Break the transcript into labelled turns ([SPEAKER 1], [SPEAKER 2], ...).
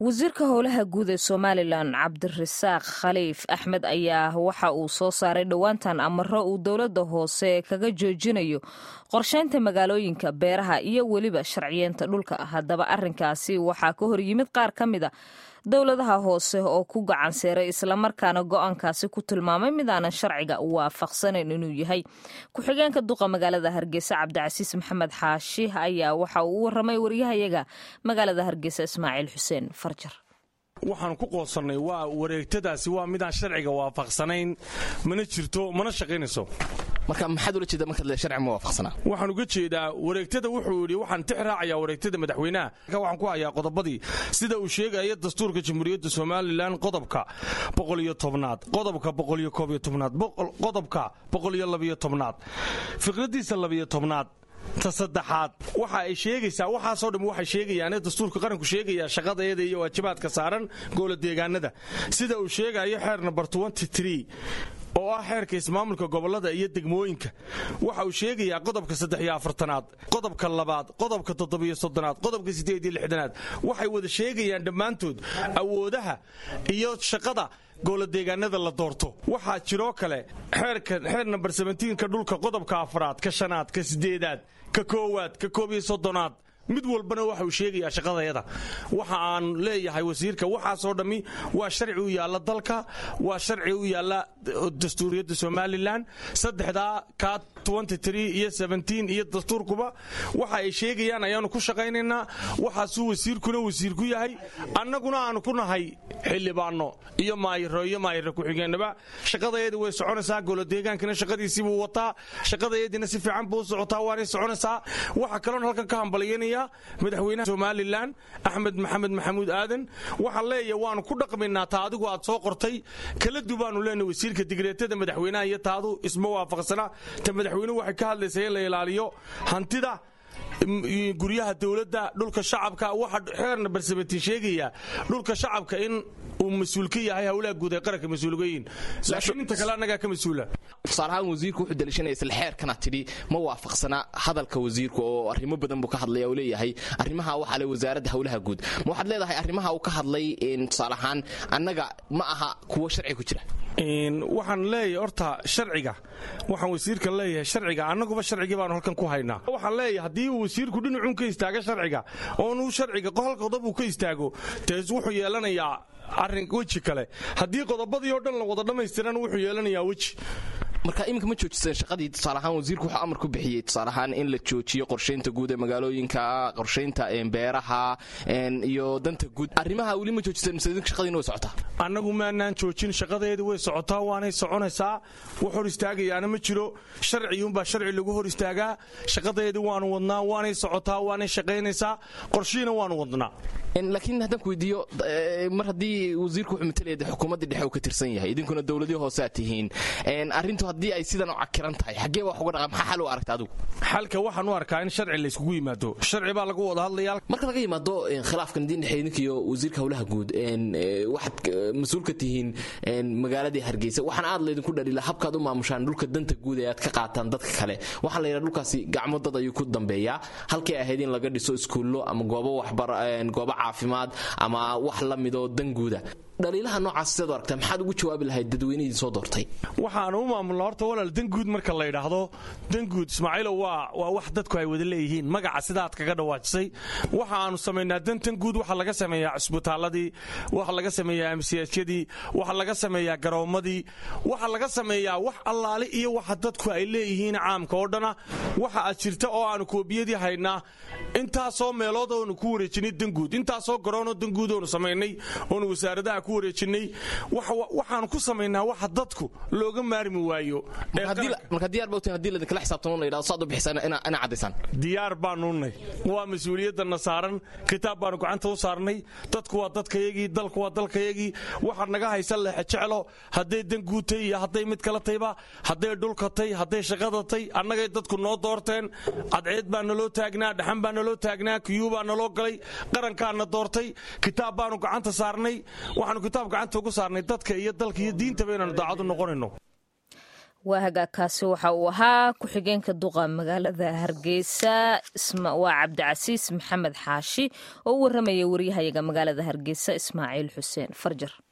[SPEAKER 1] wasiirka howlaha guud ee somalilan cabdirasaaq khaliif axmed ayaa waxa uu soo saaray dhowaantan amaro uu dowladda hoose kaga joojinayo qorsheynta magaalooyinka beeraha iyo weliba sharciyeenta dhulka haddaba arinkaasi waxaa ka horyimid qaar ka mid a dowladaha hoose oo ku gacan seeray islamarkaana go-aankaasi ku tilmaamay midaanan sharciga waafaqsanayn inuu yahay ku-xigeenka duqa magaalada hargeysa cabdicasiis maxamed xaashi ayaa waxa uu u waramay waryahayaga magaalada hargeysa ismaaciil xuseen farjar
[SPEAKER 2] waxaan ku qoosannay waa wareegtadaasi waa midaan sharciga waafaqsanayn mana jirto mana shaqaynayso
[SPEAKER 3] marka maxaad ula jeeda markaad le sharci ma waafaqsanaa
[SPEAKER 2] waxaan uga jeedaa wareegtada wuxuu yidhi waxaan tix raacayaa wareegtada madaxweynaha waxaan ku hayaa qodobadii sida uu sheegaya dastuurka jamhuuriyadda somalilan qodobka boqoliyo tobnaad qodobka boqoliyo koobiyo tobnaad qodobka boqoliyo labiyo tobnaad fikradiisa labiyo tobnaad ta saddexaad waxa ay sheegaysaa waxaasoo dhammi waxay sheegayaane dastuurka qaranku sheegayaa shaqadeeda iyo waajibaadka saaran goola deegaanada sida uu sheegayo xeer nambar oo ah xeerka ismaamulka gobolada iyo degmooyinka waxa uu sheegayaa qodobka saddexiyo afartanaad qodobka labaad qodobka toddobiyo soddonaad qodobka siddeed iyo lixdanaad waxay wada sheegayaan dhammaantood awoodaha iyo shaqada gooladeegaanada la doorto waxaa jiroo kale xeer nambar ka dhulka qodobka afraad ka shanaad ka sideedaad ka koowaad ka koob iyo soddonaad mid walbana waxa uu sheegayaa shaqadayada waxa aan leeyahay wasiirka waxaasoo dhammi waa sharci u yaalla dalka waa sharci u yaalla dastuuriyadda somalilan saddexdaa ka iyo iyo dastuurkuba waxa ay sheegayaan ayaanu ku shaqaynaynaa waxaasuu wasiirkuna wasiirku yahay annaguna aanu ku nahay xildhibaanno iyo maayiro iyo maayiro ku-xigeenaba shaqadayadii way soconaysaa golodeegaankana shaqadiisiibuu wataa shaqadayadiina si fiican buu u socotaa waanay soconaysaa waxa kaloon halkan ka hambalyanaya madaxweynaha somalilan axmed maxamed maxamuud aadan waxaan leeyahay waanu ku dhaqmaynaa ta adigu aad soo qortay kala dubaanu leenahay wasiirka digreetada madaxweynaha iyo taadu isma waafaqsana ta madaxweynuhu waxay ka hadlaysaa in la ilaaliyo hantida guryaha dowladda dhulka shacabka waxa xeer nambar sheegaya dhulka shacabka in uu mas-uul ka yahay howlaha guud ee qaranka mas-uulgayiin laakiin inta kale annagaa ka mas-uula
[SPEAKER 3] tusaale ahaan wasiirku wuxuu daliishanaya isla xeerkana tidhi ma waafaqsana hadalka wasiirku oo arrimo badan buu ka hadlaya oo leeyahay arrimaha waxaa le wasaaradda howlaha guud ma waxaad leedahay arrimaha uu ka hadlay tusaale ahaan annaga ma aha kuwo sharci ku jira
[SPEAKER 2] waxaan leeyahay horta sharciga waxaan wasiirka leeyahay sharciga annaguba sharcigii baanu halkan ku haynaa waxaan leeyahay haddii uu wasiirku dhinacuun ka istaaga sharciga oonuu sharciga hal qodob uu ka istaago tees wuxuu yeelanayaa arrin weji kale haddii qodobadii oo dhan la wada dhammaystiran wuxuu yeelanayaa weji
[SPEAKER 3] marka iminka ma joojiseen shaqadii tusaale ahaan wasiirku wuxuu amar ku bixiyey tusaale ahaan in la joojiyo qorshaynta guud ee magaalooyinka qorshaynta beeraha iyo danta guud arrimaha weli ma joojiseen mise idinka shaqadiina way socotaa
[SPEAKER 2] annagu maanaan joojin shaqadeedii way socotaa waanay soconaysaa wax hor istaagayaana ma jiro sharciyuunbaa sharci lagu hor istaagaa shaqadeedii waanu wadnaa waanay socotaa waanay shaqaynaysaa qorshihiina waanu wadnaa
[SPEAKER 3] laakiin haddaan ku weydiiyo mar haddii wasiirku wuxuu matalaya de xukuumaddii dhexe uu ka tirsan yahay idinkuna dowladii hoose aad tihiin arrintu haddii ay sidan u cakiran tahay xaggee wax uga dhaqa maxaa xal u aragta adigu
[SPEAKER 2] xalka waxaan u arkaa in sharci layskugu yimaado sharci baa lagu wada hadlayaa
[SPEAKER 3] marka laga yimaado khilaafkan idiin dhexeeya idinka iyo wasiirka howlaha guud waxaad mas-uul ka tihiin magaaladii hargeysa waxaan aad laydinku dhalila habkaad u maamushaan dhulka danta guud ee aad ka qaataan dadka kale waxaa la yidhaha dhulkaasi gacmo dad ayuu ku dambeeyaa halkay ahayd in laga dhiso iskuullo ama goobo waxbar goobo caafimaad ama wax la midoo danguuda dhaliilaha noocaas sidaad u aragtaa maxaad ugu jawaabi lahayd dadweynihii soo doortay
[SPEAKER 2] waxaanu u maamulnaa horta walaal danguud marka la yidhaahdo danguud ismaaciilow waa waa wax dadku ay wada leeyihiin magaca sidaad kaga dhawaajisay waxa aanu samaynaa dantan guud waxa laga sameeyaa cusbitaaladii waxa laga sameeyaa amsiyaajyadii waxa laga sameeyaa garoommadii waxa laga sameeyaa wax allaale iyo waxa dadku ay leeyihiin caamka oo dhana waxa aad jirta oo aanu koobiyadii haynaa intaasoo meelood oonu ku wareejinay danguud intaasoo garoonoo danguud oonu samaynay oonu wasaaradaha ku wareejinay waxaanu ku samaynaa waxa dadku looga maarmi waayo
[SPEAKER 3] marka diyaar baa utahin hadii laidinkala xisaabtamo la yidhahdo saad u bixisaan ina caddaysaan
[SPEAKER 2] diyaar baanuunay waa mas-uuliyaddanna saaran kitaab baanu gacanta u saarnay dadku waa dadkayagii dalku waa dalkayagii waxaad naga haysa leexe jeclo hadday danguutay iyo hadday mid kala tayba hadday dhulkatay hadday shaqadatay annagay dadku noo doorteen cadceed baa naloo taagnaa dhaxan baa naloo taagnaa kiyuu baa naloo galay qarankaana doortay kitaab baanu gacanta saarnay waxaanu kitaab gacanta ugu saarnay dadka iyo dalka iyo diintaba inaanu daacadu noqonayno
[SPEAKER 1] waa hagaagkaasi waxa uu ahaa ku-xigeenka duqa magaalada hargeysa waa cabdicasiis maxamed xaashi oo u waramaya waryahayaga magaalada hargeysa ismaaciil xuseen farjar